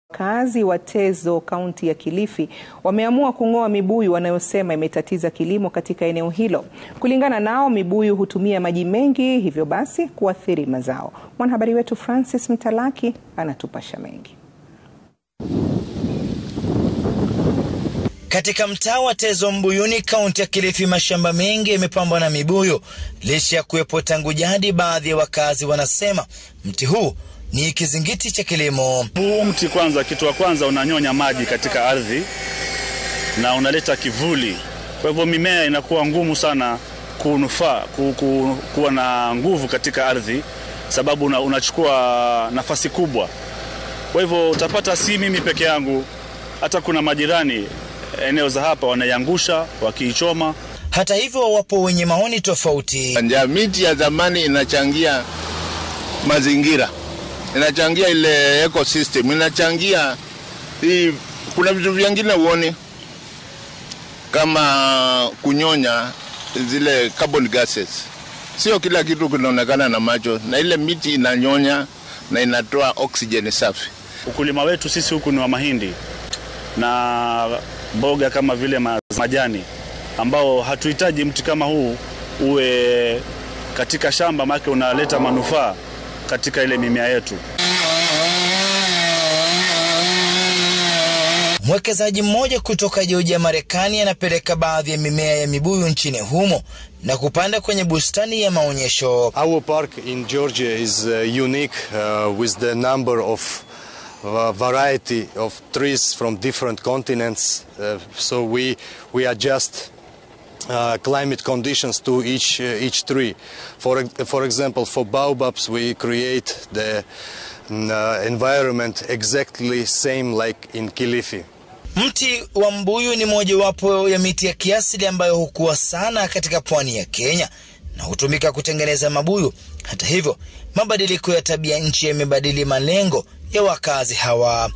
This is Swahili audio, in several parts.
Wakazi wa Tezo kaunti ya Kilifi wameamua kung'oa mibuyu wanayosema imetatiza kilimo katika eneo hilo. Kulingana nao, mibuyu hutumia maji mengi, hivyo basi kuathiri mazao. Mwanahabari wetu Francis Mtalaki anatupasha mengi. Katika mtaa wa Tezo Mbuyuni, kaunti ya Kilifi, mashamba mengi yamepambwa na mibuyu. Licha ya kuwepo tangu jadi, baadhi ya wakazi wanasema mti huu ni kizingiti cha kilimo. Huu mti kwanza, kitu wa kwanza unanyonya maji katika ardhi na unaleta kivuli, kwa hivyo mimea inakuwa ngumu sana kunufaa ku, ku, kuwa na nguvu katika ardhi, sababu una, unachukua nafasi kubwa. Kwa hivyo utapata si mimi peke yangu, hata kuna majirani eneo za hapa wanaiangusha wakiichoma. Hata hivyo, wapo wenye maoni tofauti. Miti ya zamani inachangia mazingira inachangia ile ecosystem, inachangia hii. Kuna vitu vingine uone kama kunyonya zile carbon gases. Sio kila kitu kinaonekana na macho, na ile miti inanyonya na inatoa oksijeni safi. Ukulima wetu sisi huku ni wa mahindi na mboga kama vile majani, ambao hatuhitaji mti kama huu uwe katika shamba, maana unaleta manufaa katika ile mimea yetu. Mwekezaji mmoja kutoka Georgia, Marekani, anapeleka baadhi ya mimea ya mibuyu nchini humo na kupanda kwenye bustani ya maonyesho. Our park in Georgia is uh, unique uh, with the number of uh, variety of trees from different continents. Uh, so we we adjust Uh, climate conditions to each uh, each tree. For for example, for baobabs, we create the uh, environment exactly same like in Kilifi. Mti wa mbuyu ni mojawapo ya miti ya kiasili ambayo hukua sana katika pwani ya Kenya na hutumika kutengeneza mabuyu. Hata hivyo, mabadiliko ya tabia nchi yamebadili malengo ya wakazi hawa.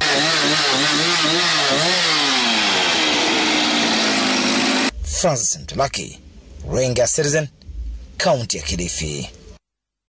Francis Mtalaki, Runinga Citizen, kaunti ya Kilifi.